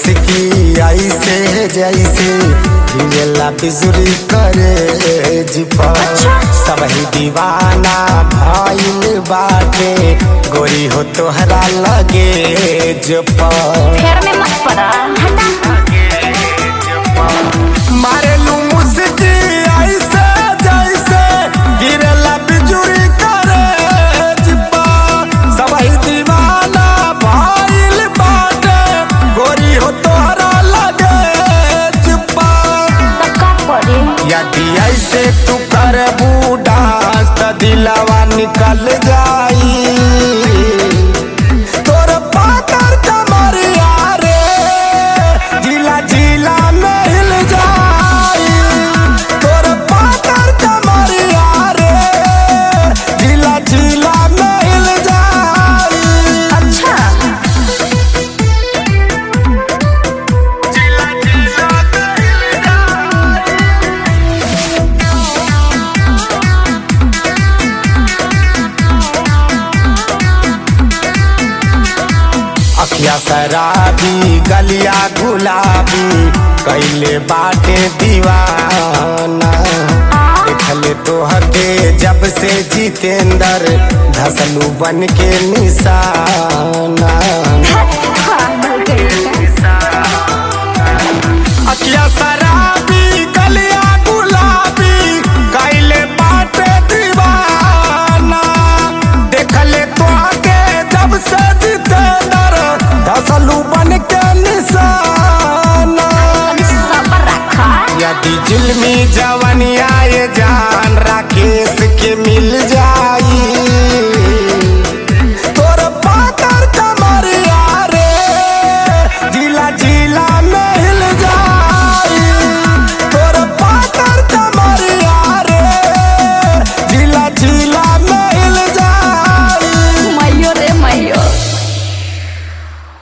मुस्की ऐसे जैसे हिलेला बिजुरी करे जिपा अच्छा। सबही दीवाना भइल बाटे गोरी हो तोहरा लगे जपा फेर में मत पड़ा हटा मारेलू मुस्की ऐसे जैसे गिरेला बिजुरी करे जिपा सबही दीवाना भइल बाटे गोरी हो तोहरा लगे जिपा तो का करे यदि ऐसे तू करबू डांस त दिलवा निकल जाई तोर पाकर कमरिया रे जिला जिला में हिल जाई तोर पाकर कमरिया रे जिला जिला में हिल जाई अच्छा जिला जिला में हिल जाई अखिया शराबी गलिया गुलाबी कैले बाटे दीवाना देखले तोहके जब से जितेंद्र धसलू बन के निशाना पागल करेगा अखिया शराबी गलिया गुलाबी कैले बाटे दीवाना देखले तोहके जब से जितेंद्र धसलू बन के निशाना अभी सबर रखा यदि जुल्मी जवनिया